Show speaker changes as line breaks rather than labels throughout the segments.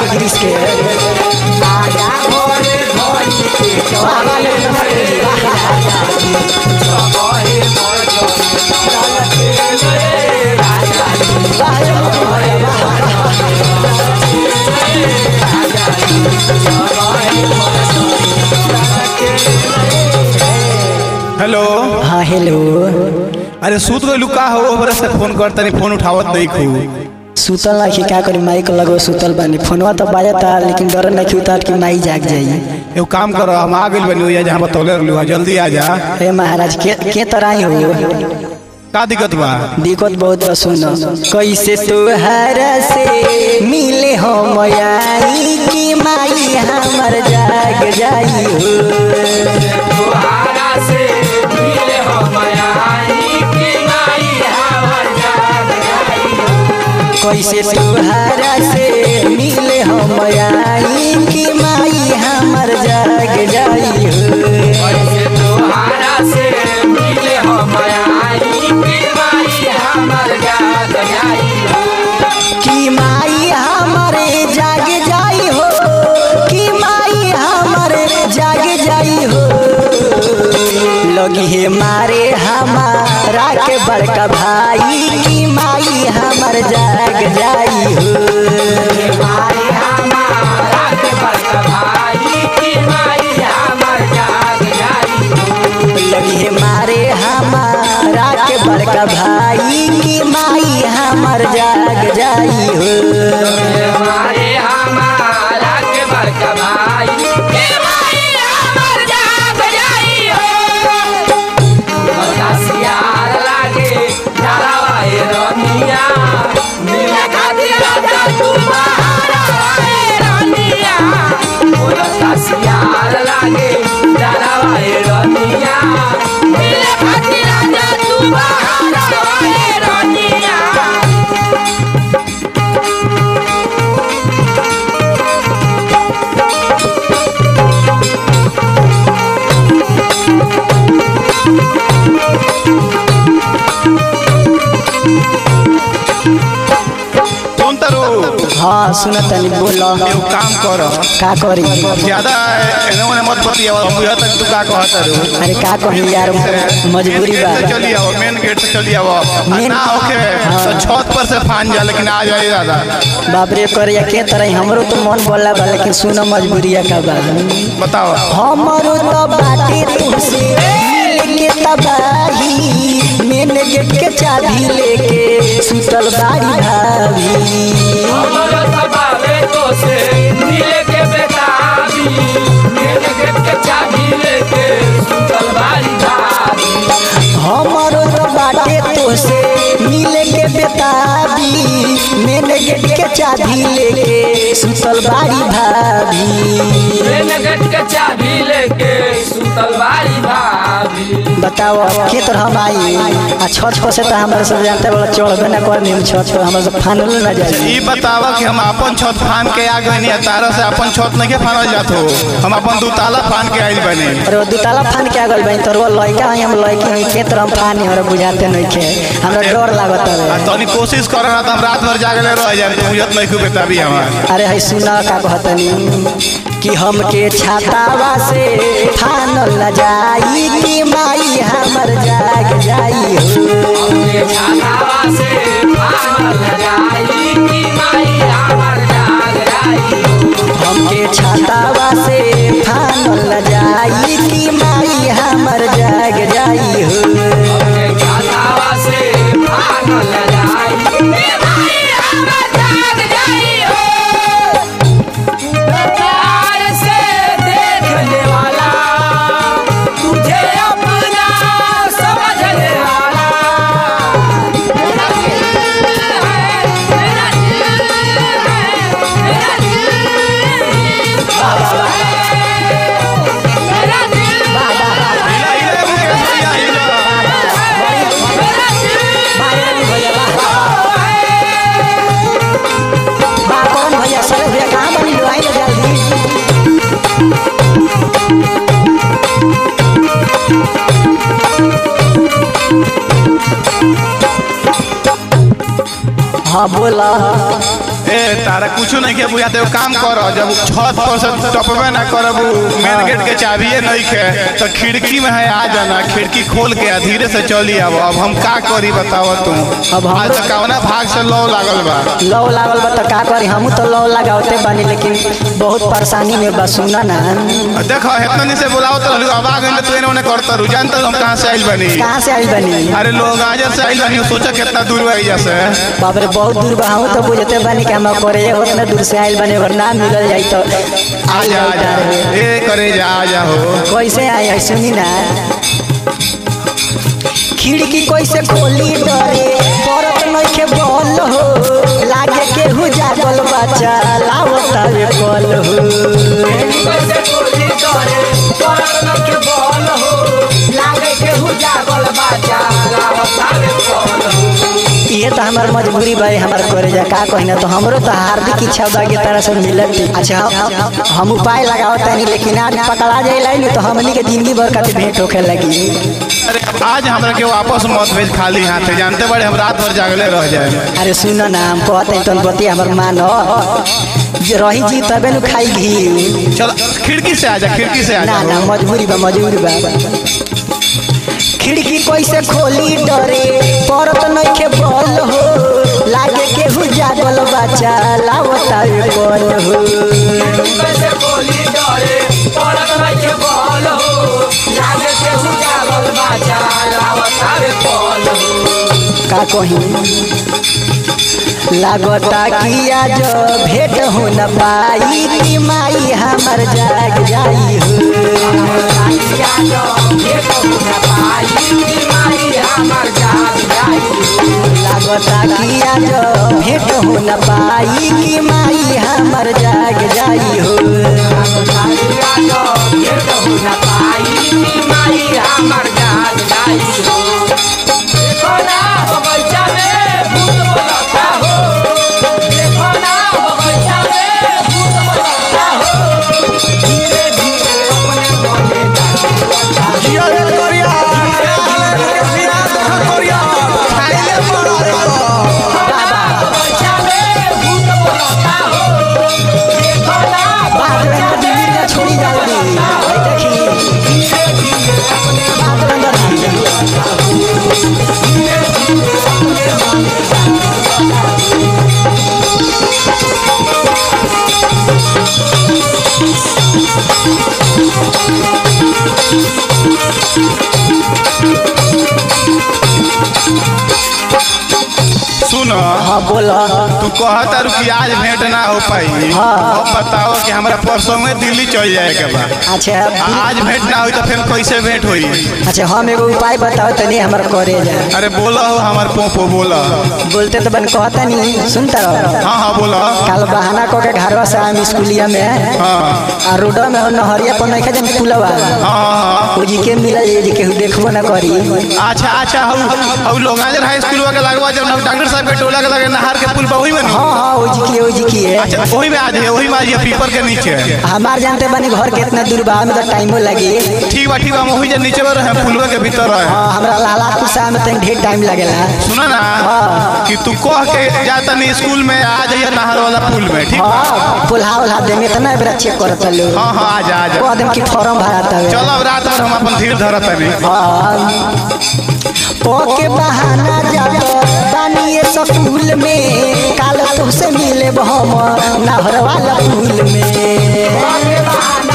के गिरीश के आजा भोरे भोरी पेटवा वाले नमस्ते
हेलो
हाँ हेलो
अरे सूत गइलू का हो ओकरा से फोन कर तनी फोन उठावत नहीं खू
सुतल ना कि का करी माई को लगो सुतल बानी फोनवा तो बाजता लेकिन डर नहीं उतार कि माई जाग जाई
एगो काम करो हम आ गइल बनी ओइजा जहाँ बतौले रहलू जल्दी आ जा
हे महाराज के के तरह हो
का दिक्कत बा
दिक्कत बहुत बा सुनो कैसे तुहरा से मिले हो मयाई की माई हमर जाग जाई हो कैसे तुहरा से मिले हो मयाई की माई हमर जाग जाई हो कि माई हमरे जाग जाई हो कि माई हमरे जाग जाई हो लगी है मारे हमारा के बड़का भाई कि माई हमर जाग जाई हो लगी है मारे हमारा के बड़का भाई कि माई हमर जाग जाई हो
फोन तरो
हाँ सुनत तनी बोलो
एगो काम करो
का करी
ज्यादा एने ओने मत बतियाव हम बुझा तक तू का कहत रू
अरे का कही यार मजबूरी बा
गेट से चली आओ मेन गेट से चली आओ
मेन-
ना ओके तो छत पर से फान जा लेकिन आ जाए दादा
बाप रे कर या के तरह हमरो तो मन बोला बा लेकिन सुनो मजबूरिया का बा
बताओ
हमरो तो बाटे तुमसे मिल के तबाही मेन गेट के चाबी लेके सुतल बाड़ी भाभी हमरो तो बाटे तोसे मिले के बेताबी मेन गेट के चाबी लेके सुतल बाड़ी भाभी
चाबी लेके सुतल बारी भाभी
बताओ के तरह हम आई आ छत पर से तो हमारे सब जानते वाला चढ़बे ना कर नीम छत पर हमारे सब फानल ना जाए
ई बतावा कि हम अपन छत फान के आ गए नहीं तारा से अपन छत नहीं के फानल जात हो हम अपन दू ताला फान के आइल बने
अरे वो दुताला फान के आगल बहन तोर लड़का है हम लड़की है के तरह हम फानी हमरा बुझाते नहीं के हमरा डर लागत
आ
है
तनी कोशिश करो ना तो हम रात भर जागले रह जाए तो बुझत नहीं खूब बेताबी हमार
अरे है सुना का कहतनी कि हमके छातावा से फानल न जाई कि माई हमर जाग जाई हो
छातावा से फानल जाई कि माई हमर जाग जाई
हमके छातावा से फानल न जाई कि माई हमर जाग जाई हो
छातावा से फानल जाई कि माई हमर जाग जाई हो प्यार से देखने वाला तुझे अपना समझने वाला मेरा दिल है मेरा दिल है मेरा दिल बाबा है मेरा दिल मेरा दिल
बा कौन भैया सर भैया कहाँ बनी लो आई ना जल्दी हाँ बोला
ए तारा कुछ नहीं के बुझा तो काम कर जब छत पर से टपबे ना करब मेन गेट के चाबिए नहीं के तो खिड़की में है आ जाना खिड़की खोल के आ धीरे से चली आब अब हम का करी बताओ तू
अब हम-
आज तक कवना भाग से लौ लागल बा
लौ लागल बा त का करी हमहू तो लौ लगावते बानी लेकिन बहुत परेशानी में बा सुना ना
देखो इतना नहीं से बुलाओ तो रहलू, अब आ गई तो इन्होंने करता रू जानता हम कहाँ से आइल बनी
कहाँ से आइल बनी
अरे लोग आज से आइल बनी सोचा कितना दूर बा एहिजा से
बाप रे बहुत दूर बा हमहू तो बुझते बानी कि हम करे उतना दूर से आइल बने अगर ना मिलल जाई तो
आ
आइल
जा आ जा
जाई
ए करे जा आ जा हो
कैसे आए है सुनी ना खिड़की कैसे खोली डरे परत नइखे बल हो लागे केहू जागल बच्चा लावत रे कल हो
कैसे कोली करे परत न के बोल हो लागे के हु जागल बाजा लावतावे बोल हो
ये तो हमार मजबूरी बा हमार करे जा का कहिना तो हमरो तो हार्दिक इच्छा बा कि तारा से मिलत अच्छा हम- हम उपाय लगाओ तानी लेकिन आज पकड़ा जाइला नहीं तो हमनी के जिंदगी भर खातिर भेंट होखे लगी
अरे आज हमरा के वापस मत भेज खाली हाथ जानते बड़े हम रात भर जागले रह जाए
अरे सुन ना हम कहते हैं तन बती हमर मान जे रही जी तबे नु खाई घी
चल खिड़की से आ जा खिड़की से आ
ना
जा
ना मजबूरी बा मजबूरी बा खिड़की कैसे खोली डरे परत नइखे बल हो लागे केहू जागल बच्चा लावता रे कल हो
कैसे कोली डरे परत न के बोल हो लागे के हु जागल बाजा लावतावे बोल हो
का कही लागता कि आज भेंट हो न पाई कि माई हमर जाग जाई हो लागता कि आज भेंट हो न पाई कि माई हमर जाग जाई हो बात में अंदर मिर्गा छोड़ी जल्दी भाई देखी बात में अंदर
सुन
हाँ बोला
तू कहता रू कि आज भेंट ना हो पाई
हाँ।
अब बताओ कि हमरा परसों में दिल्ली चल जाए के बा
अच्छा
आज भेंट ना हुई तो फिर कैसे भेंट हुई
अच्छा हम एगो उपाय बताओ तनी हमर करे जा
अरे बोला हो हमार पोपो बोला
बोलते तो बन कहता नहीं सुनता रहो
हाँ हाँ बोला
कल बहाना कह के घरवा से आम स्कूलिया में
हाँ
आ रोडवा में हो नहरिया पर नहीं जन पुलवा
हाँ हाँ
ओ जी के मिलल जे जे केहू देखबो ना करी
अच्छा अच्छा हम हम लोग आज हाई स्कूल के लगवा जब डॉक्टर साहब के टोला के लगे नहर के पुल पर वही में नु?
हाँ हाँ ओ जी की ओ जी की है
अच्छा वही में आज है वही में आज है पीपर के नीचे
हमार जानते बनी घर के इतना दूर बा में तो टाइमो लगी
ठीक बा ठीक बा हम वही जे नीचे में रहे पुलवा के भीतर रहे
हाँ हमरा लाला कुसा में तनी ढेर टाइम लगेला
सुना ना कि तू कह के जाता नहीं स्कूल में आ जाइए नहर वाला पुल में ठीक बा?
हाँ पुल्हा उल्हा दे में इतना बेरा चेक करत लो
हाँ हाँ आ जा आ जा
कह देम कि फॉर्म भराता है
चलो अब रात भर हम अपन धीर धरत नहीं
हाँ के बहाना जात बानिए स्कूल में काल तुमसे मिले हम नहर वाला पुल में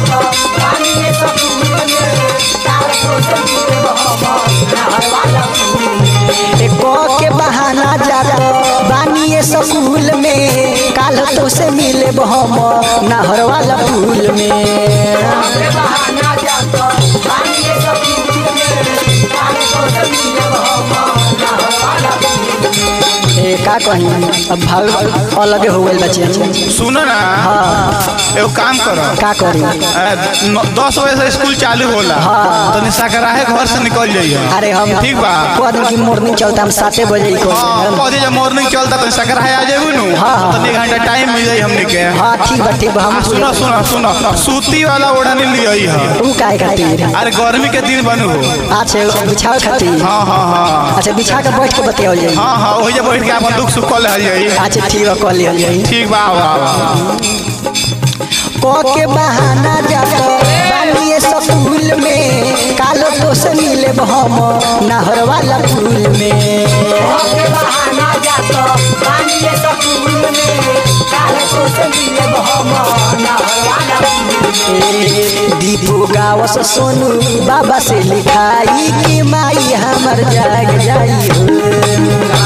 एक के बहाना जात बानिए स्कूल में काल तो से मिले हम नहर वाला पुल में ए का कही अब भाव अलगे हो गइल बच्चे
सुनो ना
हाँ
एगो काम करो
का करी
अ, नौ- दस बजे से स्कूल चालू होला
हाँ।
तो निशाकराहे घर से निकल जाइए
अरे हम
ठीक बा
कह दिन की मॉर्निंग चलता हम साते बजे ही
हाँ
कह
कह दीजिए मॉर्निंग चलता तो निशाकराहे आ जाएगी नु
हाँ, हाँ।
तो एक घंटा टाइम मिल जाई हमने के
हाँ ठीक बा ठीक बा
आ,
हम
सुनो सुनो सुनो सूती वाला ओढ़नी लियई है
तू काहे खातिर
अरे गर्मी के दिन बनू हो
अच्छा बिछाओ खातिर
हाँ हाँ हाँ
अच्छा बिछा के बैठ के बतियाओ जाए
हाँ हाँ वही जब बैठ के अपन दुख सुख कल है
अच्छा ठीक बा कह लिया जाई
ठीक बा बा बा
क के बहाना जात बानिए स्कूल में कालो तो से मिले हम नहर वाला पुल में
के बहाना जात पानी ये स्कूल में काले तो से मिले हम नहरवाला
दीपू गावस सोनू बाबा से लिखाई कि माई हमर जाग जाई हो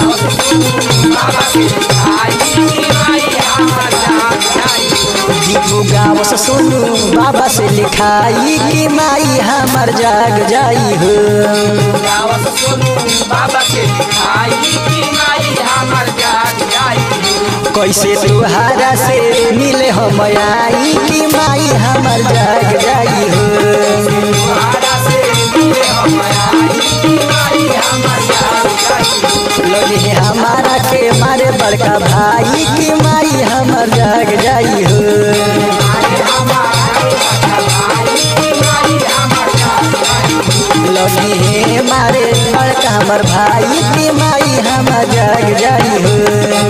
दीपू गावस सोनू बाबा से लिखाई कि माई हमर जाग जाई हो
गावत सोनू बाबा के लिखाई की माई हमर जाग जाई
कैसे तुहारा से मिले हम आई कि माई हमर जाग जाई हो
तुम्हारा से मिले हम आई की माई हमर जाग जाई
लगे हमारा के मारे बड़का भाई कि माई हमर जाग जाई हो
माई हमारा भाई की माई हमर जाग जाई
लगे मारे बड़का हमर भाई कि माई हमर जाग जाई हो